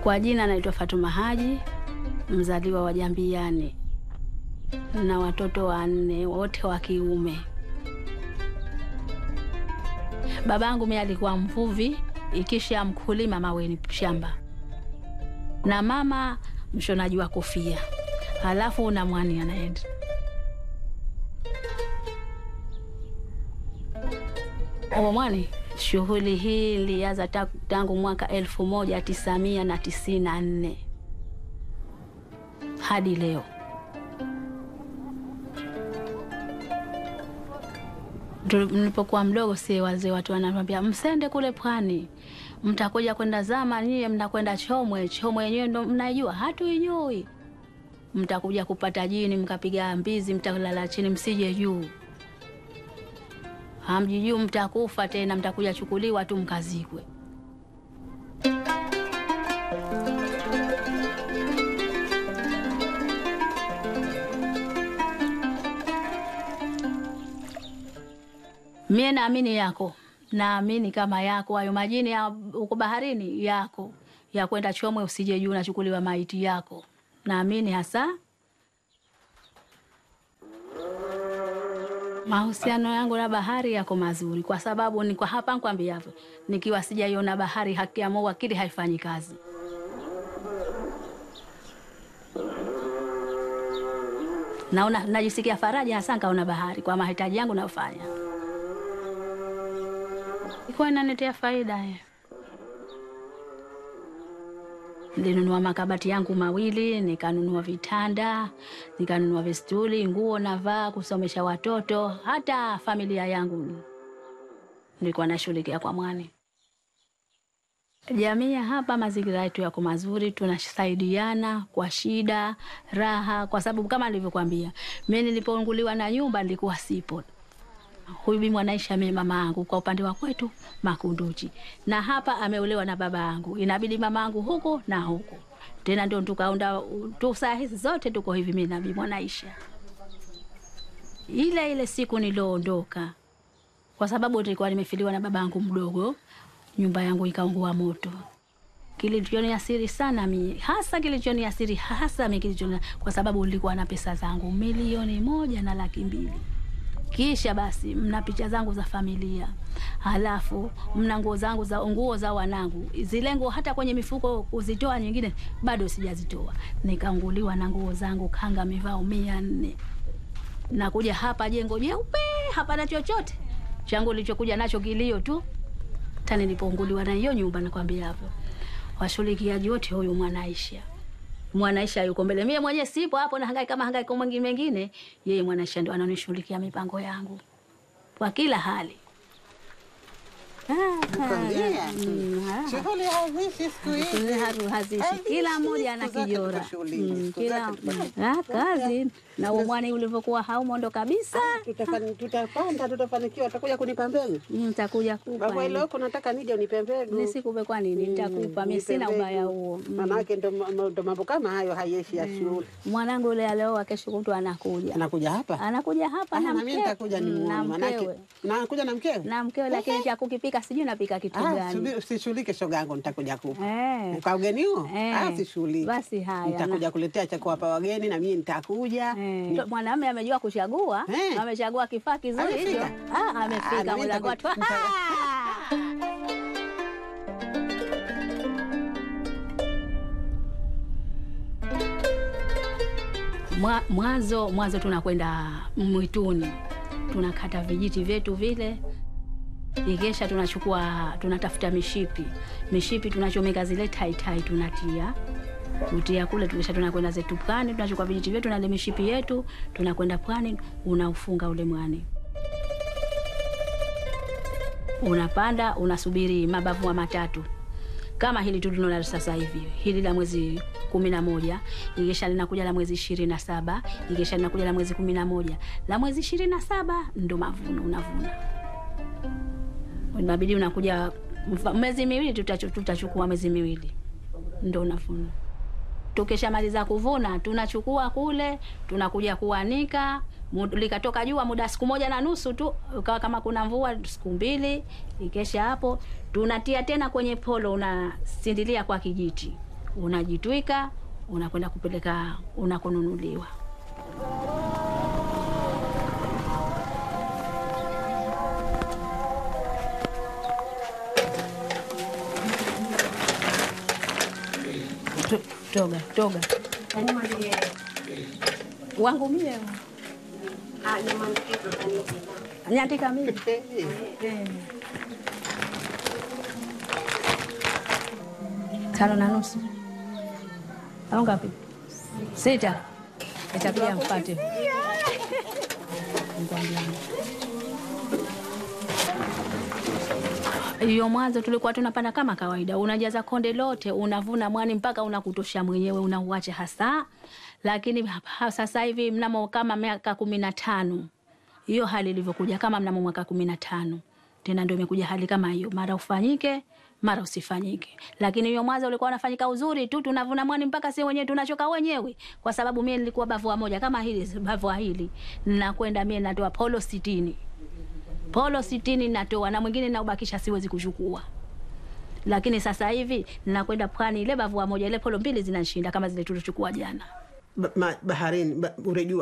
Kwa jina naitwa Fatuma Haji, mzaliwa wa Jambiani na watoto wanne wote wa kiume. Babangu mimi alikuwa mvuvi, ikisha mkulima maweni shamba, na mama mshonaji wa kofia, halafu na mwani anaenda Omo mwani. Shughuli hii ilianza ta- tangu mwaka elfu moja tisa mia na tisini na nne hadi leo. Tu- Nilipokuwa mdogo, si wazee watu wananiambia msende kule pwani, mtakuja kwenda zama, nyie mnakwenda Chomwe. Chomwe yenyewe ndo mnaijua, hatuijui. Mtakuja kupata jini, mkapiga mbizi, mtalala chini, msije juu hamjijuu mtakufa tena, mtakuja chukuliwa tu mkazikwe. Mie naamini yako, naamini kama yako hayo majini ya uko baharini yako ya kwenda Chomwe, usije juu nachukuliwa maiti yako, naamini hasa Mahusiano yangu na bahari yako mazuri, kwa sababu ni kwa hapa nkwambiavyo, nikiwa sijaiona bahari, haki ya Mungu akili haifanyi kazi. Naona najisikia faraja hasa nkaona bahari kwa mahitaji yangu nayofanya, ikuwa inaniletea faida ye. Nilinunua makabati yangu mawili, nikanunua vitanda, nikanunua vistuli, nguo navaa, kusomesha watoto, hata familia yangu nilikuwa nashughulikia kwa mwani. Jamii ya hapa, mazingira yetu yako mazuri, tunasaidiana kwa shida, raha, kwa sababu kama nilivyokwambia, mimi nilipounguliwa na nyumba nilikuwa sipo huyu bibi mwanaisha mimi mama yangu kwa upande wa kwetu Makunduchi, na hapa ameolewa na baba yangu, inabidi mama yangu huku na huku tena, ndio tukaunda tu, saa hizi zote tuko hivi, mimi na bibi mwanaisha. Ile ile siku nilioondoka, kwa sababu nilikuwa nimefiliwa na baba yangu mdogo, nyumba yangu ikaungua moto. Kilichoniasiri sana mi hasa, kilichoniasiri hasa mi kilichoni, kwa sababu nilikuwa na pesa zangu milioni moja na laki mbili kisha basi mna picha zangu za familia, halafu mna nguo zangu za nguo za wanangu, zile nguo hata kwenye mifuko kuzitoa nyingine bado sijazitoa. Nikaanguliwa na nguo zangu kanga mivao mia nne nakuja hapa jengo jeupe, hapana chochote changu nilichokuja nacho kilio tu. Hata nilipounguliwa na hiyo nyumba, nakwambia hapo washughulikiaji wote, huyu Mwanaisha Mwanaisha yuko mbele, mie mwenyewe sipo hapo, na hangaika kama hangaika mwingine mengine. Yeye Mwanaisha ndo ananishughulikia mipango yangu kwa kila hali. Nakwambia. Mm, ah. Shughuli haziishi siku hizi. Haru- hazishi Haziishi, kila mmoja ana siku zake kijora tuko shughulini, Mm, siku kila zake tuko mm, ah, kazi na umwani ulivyokuwa haumondo kabisa. Tutafani- Tutapanda, tutafanikiwa. Utakuja kunipa mbegu Mm, Nitakuja kupa baba, ile huko nataka nije unipe mbegu. nisikupe, kwa nini? Nitakupa mimi, sina ubaya huo. Mm. Manake ndo ndo mambo kama hayo hayeshi ya shule. Mwanangu yule alioa, kesho kutwa anakuja, Anakuja hapa anakuja hapa Ah, na na mimi mkewe nitakuja Mm, nimuone, na manake mkewe nakuja na mkewe. na mkewe, lakini cha kukipika sijui napika kitu Ah, gani. subi- usishughulike shoga yangu, nitakuja kupa Eh. kwa ugeni huo. Eh. Ah, sishughulike. Basi haya, nitakuja kuletea cha kuwapa wageni na mimi nitakuja. Eh, mwanamume amejua kuchagua, Eh. amechagua kifaa kizuri hicho. Amefika? Ah, Ah, na amefika mimi mwanangu nitaku- watu. nita- Mwa- Mwanzo mwanzo tunakwenda mwituni, tunakata vijiti vyetu vile, ikesha tunachukua tunatafuta mishipi, mishipi tunachomeka zile taitai, tunatia kutia kule, tukisha tunakwenda zetu pwani, tunachukua vijiti vyetu na ile mishipi yetu, tunakwenda pwani, unaufunga ule mwani unapanda unasubiri mabavu wa matatu kama hili tu tunalo sasa hivi, hili la mwezi kumi na moja ikisha linakuja la mwezi ishirini na saba ikisha linakuja la mwezi kumi na moja la mwezi ishirini na saba ndo mavuno unavuna. Inabidi unakuja mfa- mwezi miwili, tutachu- tutachukua mwezi miwili ndo unavuna. Tukishamaliza kuvuna tunachukua kule, tunakuja kuanika. Mu- Likatoka jua muda siku moja na nusu tu, ukawa kama kuna mvua siku mbili, ikesha hapo tunatia tena kwenye polo, unasindilia kwa kijiti, unajitwika, unakwenda kupeleka unakonunuliwa. To- Toga, toga wangu mie nyandika mimi Eh. tano na nusu au ngapi? Sita. Itakuja mpate. Nikwambia. Hiyo mwanzo tulikuwa tunapanda kama kawaida, unajaza konde lote, unavuna mwani mpaka unakutosha mwenyewe, unauacha hasa. Lakini hapa sasa hivi mnamo kama miaka kumi na tano hiyo hali ilivyokuja, kama mnamo mwaka kumi na tano tena ndio imekuja hali kama hiyo, mara ufanyike mara usifanyike. Lakini hiyo mwanzo ulikuwa unafanyika uzuri tu, tunavuna mwani mpaka si wenyewe tunachoka wenyewe, kwa sababu mie nilikuwa bavua moja kama hili bavua hili, nakwenda mie natoa polo sitini polo sitini natoa na mwingine naubakisha, siwezi kuchukua. Lakini sasa hivi nakwenda pwani, ile bavua moja ile polo mbili zinanishinda kama zile tulichukua jana. Ba- ma- baharini ba, urejua